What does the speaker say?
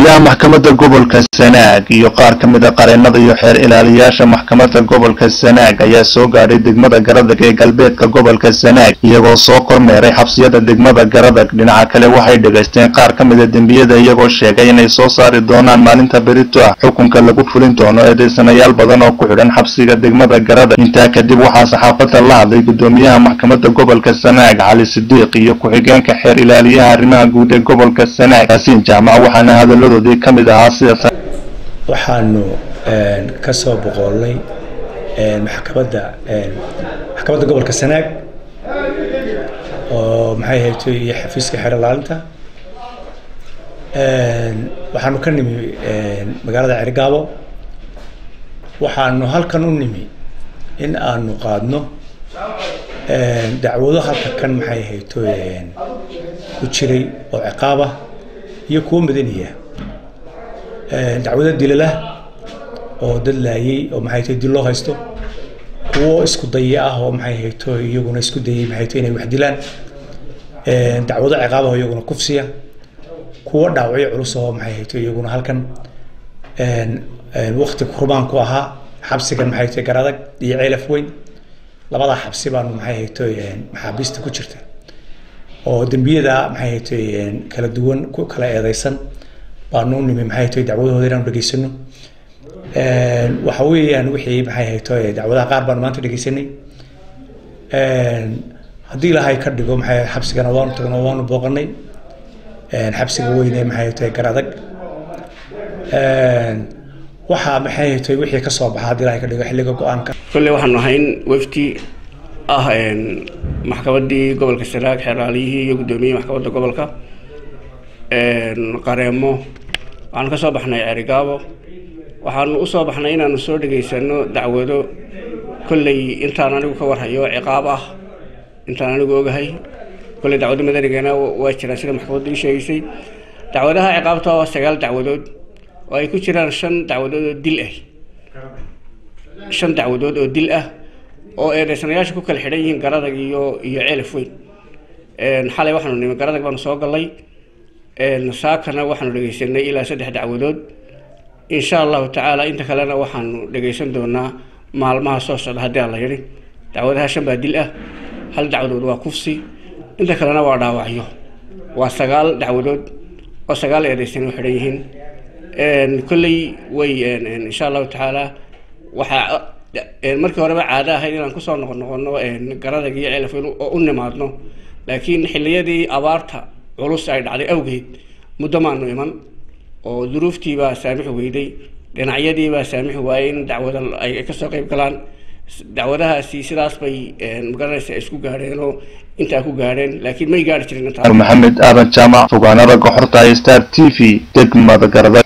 gudoomiyaha maxkamadda gobolka sanaag iyo qaar ka mid a qareenada iyo xeer ilaaliyaasha maxkamadda gobolka sanaag ayaa soo gaadhay degmada garadag ee galbeedka gobolka sanaag iyagoo soo kormeeray xabsiyada degmada garadag dhinaca kale waxay dhegaysteen qaar ka mid a dembiyada iyagoo sheegay inay soo saari doonaan maalinta berito ah xukunka lagu fulin doono eedaysanayaal badan oo ku xidhan xabsiga degmada garadag intaa kadib waxaa saxaafadda la hadlay gudoomiyaha maxkamadda gobolka sanaag cali sidiiq iyo ku-xigeenka xeer ilaaliyaha arrimaha guud ee gobolka sanaag yaasiin jaamac waxaana hadaladoodii ka mid ahaa sida waxaanu ka soo boqoolnay maxkamadda maxkamadda gobolka sanaag oo maxay hayto iyo xafiiska xeer ilaalinta waxaanu ka nimi magaalada cergaabo waxaanu halkan u nimi in aanu qaadno dacwado halka kan maxay hayto ku jiray oo ciqaabah iyo kuwo madaniya dacwado dilala oo dad laayay oo maxay tahay dil loo haysto kuwo isku daya ah oo maxay hayto iyaguna isku dayay maxay tahay inay wax dilaan dacwado ciqaab ah iyaguna kufsiya kuwo dhaawacyo culus oo maxay hayto iyaguna halkan waqti kurmaan ku ahaa xabsigan maxay tahay garadag iyo ceelaf weyn labadaa xabsi baanu maxay hayto maxaabiista ku jirta oo dembiyada maxay hayto kala duwan ku kala eedeysan baanu nimi maxay tahay dacwadahooda inaanu dhegeysano waxa weeyaan wixii maxay hayto dacwadaha qaar baanu maanta dhegeysanay haddii ilaahay ka dhigo maxay xabsigana waanu tagno waanu booqanay xabsiga weyne maxay tahay garadag waxaa maxay tahay wixii ka soo baxa haddii ilaahay ka dhigo xilliga go-aanka kolley waxaanu ahayn wafti ah maxkamaddii gobolka sanaag xeeraaliyihii iyo guddoomiyihii maxkamadda gobolka qareemo waxaanu ka soo baxnay cerigaabo waxaanu u soo baxnay inaanu soo dhegaysano dacwado kolley intaan anigu ka warhayo ciqaab ah intaan anigu ogahay kolley dacwado madanigana waa jiraan sida maxkamaddu ii sheegaysay dacwadaha ciqaabta waa sagaal dacwadood oo ay ku jiraan shan dacwadood oo dil ah shan dacwadood oo dil ah oo eedeysanayaasha ku kala xidhan yihiin garadag iyo iyo ceelaf weyn xalay waxaanu nimi garadag baanu soo gallay saakana waxaanu dhegeysanay ilaa saddex dacwadood insha allahu tacaala inta kalena waxaanu dhegeysan doonaa maalmaha soo socda haddii aan la yidhi dacwadaha shan baa dil ah hal dacwadood waa kufsi inta kalena waa dhaawacyo waa sagaal dacwadood oo sagaal eedeysan u xidhan yihiin kolley way insha allahu tacaala waxaa markii horeba caado ahayd inaan kusoo noqon noqono garadag iyo ceelaf oo u nimaadno laakiin xilliyadii abaarta culus ay dhacday awgeed muddo maanu iman oo duruuftiibaa saamixi weyday dhinacyadiibaa saamixi waayey in dacwada ay kasoo qeyb galaan dacwadahaasi sidaas bay magaranaysa isku gaadheenoo intaa ku gaadheen laakiin may gaari jirin maxamed aadan jaamac fogaanada goxorta star t v degmada garadag